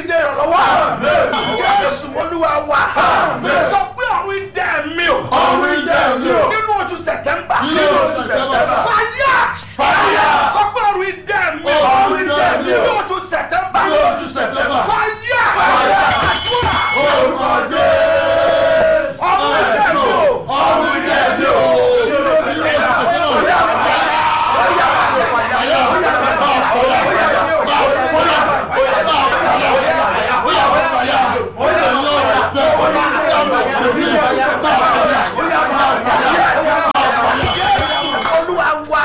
dìde ìrànlọ́wọ́ jésù olúwa wa sọ pé ọ̀run idẹ mi o Ọ̀run idẹ mi o. nínú oṣù sẹ̀tẹ́mbà Nínú oṣù Sẹ̀tẹ́mbà. fàyà Fire. sọ pé ọ̀run idẹ mi o Ọ̀run idẹ mi o. nínú oṣù sẹ̀tẹ́mbà Nínú oṣù Sẹ̀tẹ́mbà. fàyà Fire. àdúrà Orúkọ Jésù. ọ̀run idẹ mi o Ọ̀run idẹ mi o. Nínú oṣù Sẹ̀tẹ́mbà. olúwa wa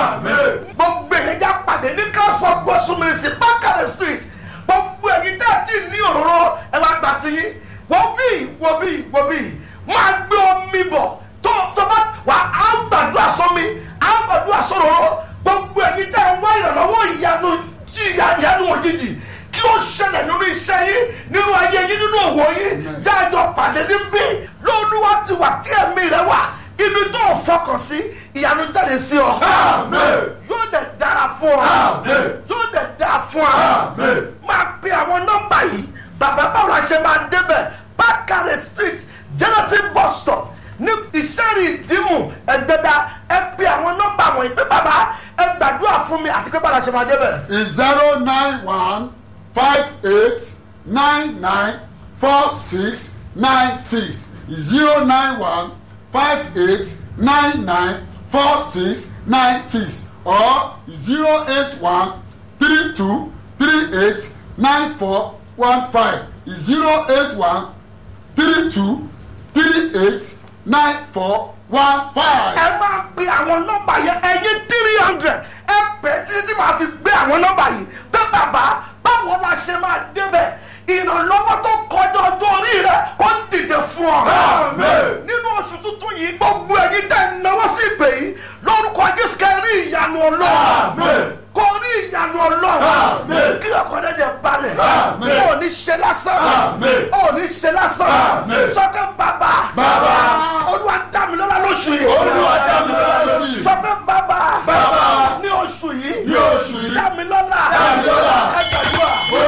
gbogbo èyí já pàdé ní transport gbósùnmìrìsì bákàrẹ̀ street gbogbo èyí dá tí ní òróró ẹ wá gbà tí yín wọ́n bí wọ́n bí wọ́n bí máa gbé omi bọ̀ tó tó bá wà á gbàdúrà sómi á gbàdúrà sóróró gbogbo èyí dá ń wá ìrànlọ́wọ́ ìyanu tí ìyanu òjijì kí ó ṣẹlẹ̀ nínú iṣẹ́ yín nínú ayé yín nínú òwò yín jájọ pàdé níbí lóluwà ti wà tí ẹ̀mí rẹ wà ibi tó o fọkàn sí ìyanu jáde sí ọ Amen. yóò dẹ̀ dára fún ọ Amen. yóò dẹ̀ dára fún ọ Amen. máa pe àwọn nọ́mbà yìí bàbá báwo la ṣe máa débẹ̀ bákàrẹ̀ street genesis bus stop ní ìṣẹ́rì ìdímù ẹ̀dẹ́dá ẹ pe àwọn nọ́mbà wọ̀nyí pé bàbá ẹ gbàdúrà fún mi àti pé báwo la ṣe máa débẹ̀. is zero nine one five eight nine nine four six nine six zero nine one five eight nine nine four six nine six or zero eight one three two three eight nine four one five zero eight one three two three eight nine four one five. ẹ máa pe àwọn nọ́mbà yẹn ẹyin three hundred ẹ pẹ́ títí tí màá fi gbé àwọn nọ́mbà yìí pé bàbá báwo la ṣe máa débẹ̀ ìrànlọ́wọ́ tó kọjá ọjọ́ orí rẹ kó dìde fún ọ. Amen. nínú oṣù tuntun yìí gbogbo ẹyin tẹ̀ ń náwó sí ìpè yìí lórúkọ jésù kẹ́ rí ìyanu ọlọ́run Amen. kò rí ìyanu ọlọ́run Amen. kí ọkọ̀dé jẹ balẹ̀ Amen. ò ní ṣe lásán Amen. ò ní ṣe lásán Amen. sọ́kẹ́ bàbá Bàbá. olúwa dá mi lọ́lá lóṣù yìí Olúwa dá mi lọ́lá lóṣù yìí. sọ pé bàbá Bàbá. ní oṣù yìí Ní oṣù yìí. dá mi lọ́lá Dá mi lọ́lá. ẹ gbàdúrà.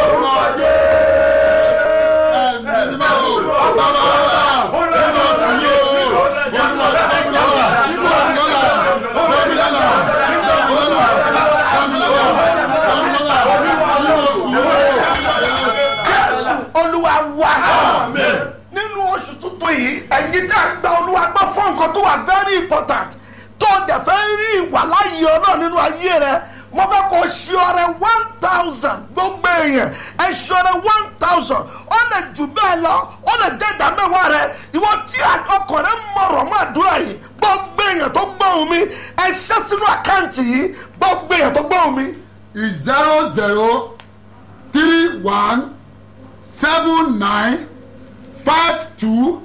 Orúkọ Jésù. Ẹ̀mí máa wò. Bàbá wa. Nínú oṣù yìí o. Olúwa dá mi lọ́lá. Dá mi lọ́lá. Dá mi lọ́lá. Dá mi lọ́lá. Dá mi lọ́lá. Dá mi lọ́lá. Nínú oṣù yìí jésù olúwa wá o. Amen. nínú oṣù tuntun yìí ẹ̀yin tá a gba olúwa gbọ́ fún nǹkan tó wà very important tó o dẹ̀ fẹ́ rí ìwàláyé ọlọ́run nínú ayé rẹ mo fẹ́ kó o ṣe ọrẹ one thousand gbogbo èèyàn ẹ ṣe ọrẹ one thousand ó lè jù bẹ́ẹ̀ lọ ó lè jẹ́ ìdá mẹ́wàá rẹ ìwọ tí ọkàn rẹ mọ̀rọ̀ mọ́ àdúrà yìí gbogbo èèyàn tó gbóhùn mi ẹ ṣẹ́ sínú àkáǹtì yìí gbogbo èèyàn tó gbóhùn mi is zero zero three one seven nine five two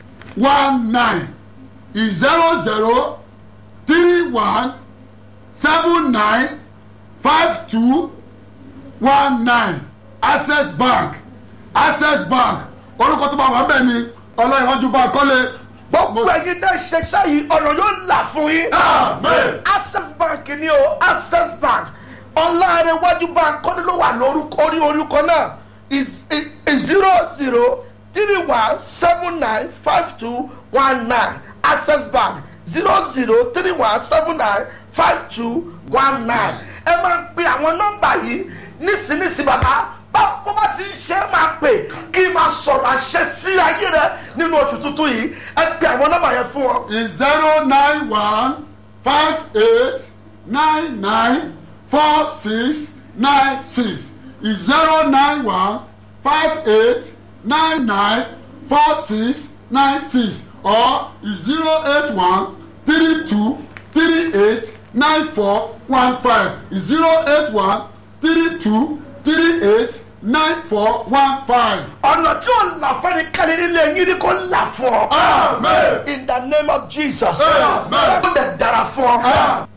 one nine is zero zero three one seven nine five two one nine access bank access bank orúkọ tó bá wà bẹ́ẹ̀ ni ọlọ́yinwájú bá kọ́lé. gbogbo ẹ̀yin tẹ́ ṣe ṣáyìí ọ̀nà yóò là fún yín. amen. access bank ni o access bank ọ̀làrẹ̀wájú bank kọ́ni ló wà lórúkọ orí orúkọ náà is is zero zero three one seven nine five two one nine access bank zero zero three one seven nine five two one nine ẹ máa ń pe àwọn nọ́mbà yìí nísinsìnyí bàbá báwo bá ti ń ṣe é máa pè kí n máa sọ̀rọ̀ àṣẹ sí ayé rẹ nínú oṣù tuntun yìí ẹ pe àwọn nọ́mbà yẹn fún wọn. is zero nine one five eight nine nine four six nine six is zero nine one five eight nine nine four six nine six or is zero eight one three two three eight nine four one five is zero eight one three two three eight nine four one five. ọ̀nà tí ò là fẹ́ni kẹ́ni nílé yín ni kò là fún ọ. amen. in the name of jesus. Amen. ó dẹ̀ dára fún ọ.